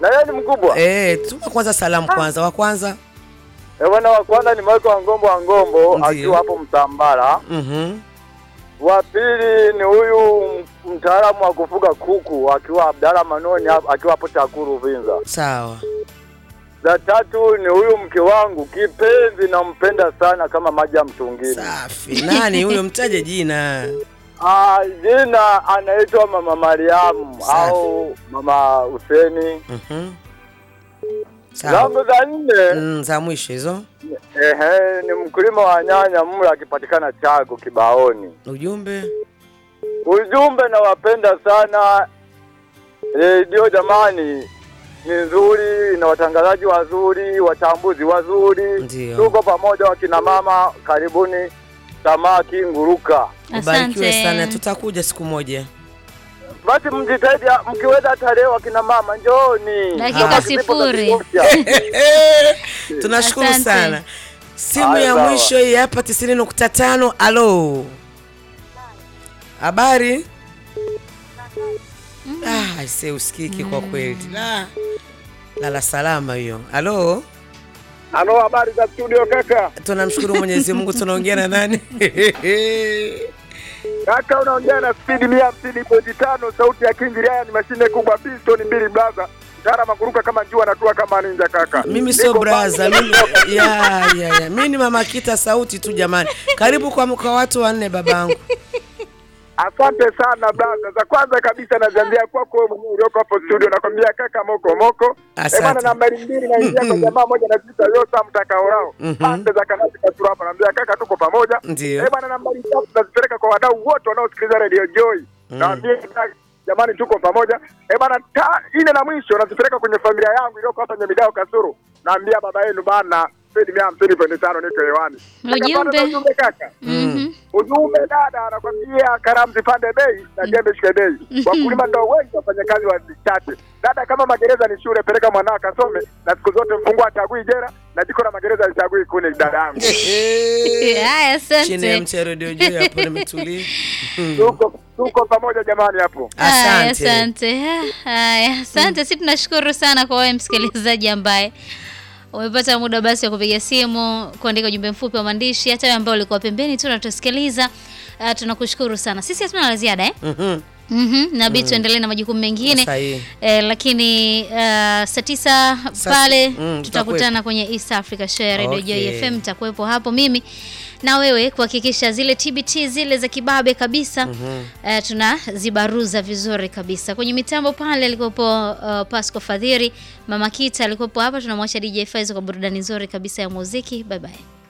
Na yeye ni mkubwa. Eh, tuma kwanza salamu kwanza. Wa kwanza. Eh, bwana wa kwanza ni Michael wa Ngombo wa Ngombo Ndiyo. akiwa hapo Mtambara. Mhm. Wa pili ni huyu m- mtaalamu wa kufuga kuku akiwa Abdalla Manoni hap- akiwa hapo Takuru Vinza. Sawa. Za tatu ni huyu mke wangu kipenzi, nampenda sana kama maji ya mtungini. Safi. Nani huyo mtaje jina? Ah, jina anaitwa Mama Mariamu Safi. au Mama Huseni. Mhm. Sawa. Zangu za nne Mm, za mwisho hizo. ehe, ni mkulima wa nyanya mla akipatikana Chago Kibaoni. Ujumbe. Ujumbe nawapenda sana redio, jamani, ni nzuri na watangazaji wazuri, wachambuzi wazuri. Ndio. Tuko pamoja, wakina mama, karibuni samaki nguruka. Ubarikiwe Asante. sana. Tutakuja siku moja. Basi mjitahidi, mkiweza hata leo, wakina mama njooni. Dakika Samaki zipo za sifuri. kutosha. Tunashukuru Asante. sana. Simu Haya, ya sawa. mwisho hii hapa 90.5. Alo. Habari? Ah, aise usikiki kwa kweli. La. Lala salama hiyo. Alo. Halo, habari za studio kaka? Tunamshukuru Mwenyezi Mungu tunaongea na nani? Kaka, unaongea na spidi mia hamsini pointi tano sauti ya King Ryan, ni mashine kubwa piston mbili blaza mtara makuruka kama jua natua kama ninja kaka. Mimi sio Niko braza, mbali. mimi ya ya ya. Mimi ni mama Kita sauti tu jamani. Karibu kwa kwa watu wanne babangu. Asante sana blaza. Za kwanza kabisa naziambia kwako wewe mwenyewe ulioko hapo studio, nakwambia kaka moko moko. Asante. Eh bana, nambari mbili naingia kwa jamaa moja na sita Yosa mtakaorao Mhm. pande za kanati kasura hapa, naambia kaka, tuko pamoja. Ndio. Eh bana, nambari tatu nazipeleka kwa wadau wote wanaosikiliza Radio Joy, naambia kaka, jamani, tuko pamoja. Eh bana, ta ine na mwisho nazipeleka kwenye familia yangu iliyoko hapa Nyamidao Kasuru, naambia baba yenu bana Spidi mia hamsini pointi tano niko hewani. Kaka, Ujumbe. bado na ujumbe kaka Mhm. ujumbe dada anakwambia karamu zipande bei na jembe shike bei. Wakulima ndo wengi, wafanyakazi wachache. Dada, kama magereza ni shule, peleka mwanao akasome, na siku zote mfungwa achagui jera na jiko la magereza alichagui kuni. Dada yangu, Haya, Chini ya asante. mti ya redio juu hapo nimetulia. Hmm. tuko tuko pamoja jamani hapo. Haya, Asante. asante. Haya, asante. Si tunashukuru sana kwa wewe msikilizaji ambaye umepata muda basi wa kupiga simu, kuandika ujumbe mfupi wa maandishi, hata wewe ambao ulikuwa pembeni tu unatusikiliza. Uh, tunakushukuru sana. Sisi hatuna la ziada eh? Mhm. Mhm, nabidi tuendelee na majukumu mengine Sahihi. eh, lakini uh, saa tisa Sasa- pale mm, tutakutana kwenye East Africa Show ya Radio Joy Okay. FM. Nitakuwepo hapo mimi na wewe kuhakikisha zile TBT zile za kibabe kabisa eh, tunazibaruza vizuri kabisa. Kwenye mitambo pale alikuwepo uh, Pasco Fadhiri, Mama Kita alikuwepo hapa. Tunamwacha DJ Faizo kwa burudani nzuri kabisa ya muziki. Bye bye.